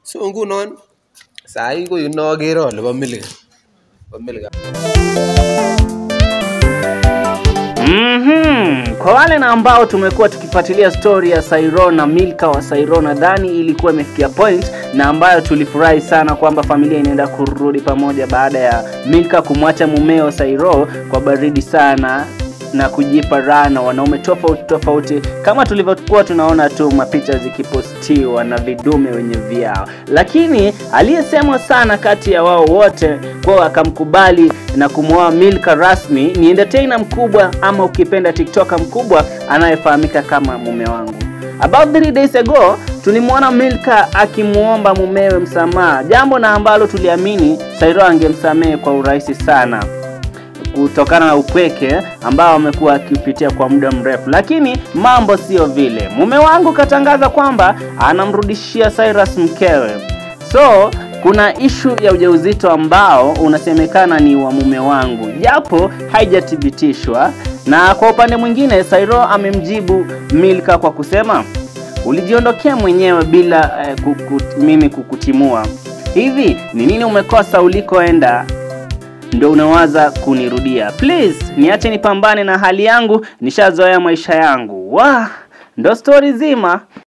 so ngunon sahii ko inokere ole bo Milika bo Milika Mhm. Kwa wale na ambao tumekuwa tukifuatilia story ya Sairo na Milka wa Sairo, nadhani ilikuwa imefikia point na ambayo tulifurahi sana kwamba familia inaenda kurudi pamoja baada ya Milka kumwacha mumeo Sairo kwa baridi sana na kujipa raha na wanaume tofauti tofauti, kama tulivyokuwa tunaona tu mapicha zikipostiwa na vidume wenye vyao, lakini aliyesemwa sana kati ya wao wote kwa akamkubali na kumwoa Milka rasmi ni entertainer mkubwa ama ukipenda tiktoker mkubwa anayefahamika kama mume wangu. About three days ago tulimwona Milka akimwomba mumewe msamaha, jambo na ambalo tuliamini Sairo angemsamehe kwa urahisi sana kutokana na upweke ambao amekuwa akipitia kwa muda mrefu, lakini mambo sio vile. Mume wangu katangaza kwamba anamrudishia Cyrus mkewe, so kuna ishu ya ujauzito ambao unasemekana ni wa mume wangu, japo haijathibitishwa. Na kwa upande mwingine, Sairo amemjibu Milka kwa kusema ulijiondokea mwenyewe bila eh, kuku, mimi kukutimua. Hivi ni nini umekosa ulikoenda ndo unawaza kunirudia? Please niache nipambane na hali yangu, nishazoea maisha yangu. Wah, ndo stori zima.